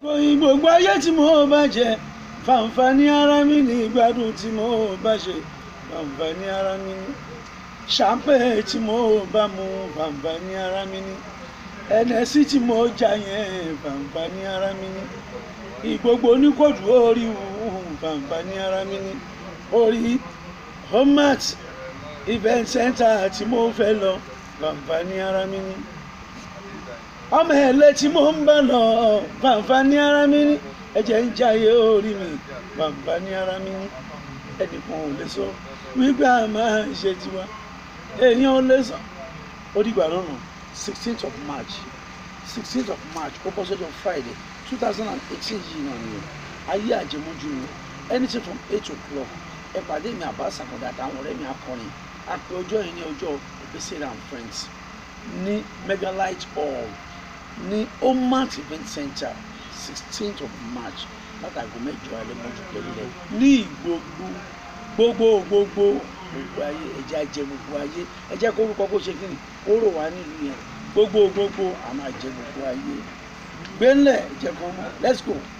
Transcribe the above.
Ìròyìn gbogbo ayé tí mo bá jẹ fàǹfààní ara mi ní ìgbádùn tí mo bá ṣe fàǹfààní ara mi ní ṣàpẹ́ tí mo bá mu fàǹfààní ara mi ní ẹnẹsí tí mo jà yẹn fàǹfààní ara mi ní ìgbogbo oníkòdù orí wù fàǹfààní ara mi ní orí homat event center tí mo fẹ́ lọ fàǹfààní ara mi ní ọmọ ẹlẹ tí mo ń bá lọ fàǹfààní ara mi ní ẹ̀jẹ̀ ń jayé orí mi fàǹfààní ara mi ní ẹnìkan ò lè sọ wípé a máa ń ṣe tiwa èèyàn ò lè sọ ó dìgbà lọ́nà sixteenth of march sixteenth of march ó bọ́ sọ́jọ́ friday two thousand and eighteen yìí náà ni o ayé àjẹmójú ni anything from eight o'clock ẹ pàdé mi àbá sàkọ̀dà àtàwọn ọ̀rẹ́ mi akọrin àpè ọjọ́ yìí ní ọjọ́ ìgbésẹ̀ and friends ní megalite hall ní omat event center sixteenth of march látàgọ́ mẹ́jọ alẹ́ mọ́jú pẹ̀lẹ́ ní ìgbogbo gbogbo gbogbo gbogbo ayé ẹ̀jẹ̀ ajẹ́ gbogbo ayé ẹ̀jẹ̀ kó orúkọ kó ṣe kí ni ó rò wá nílùú yẹn gbogbo gbogbo àmọ́ àjẹ gbogbo ayé gbẹ́ńlẹ̀ ẹ̀jẹ̀ kan mọ́ let's go.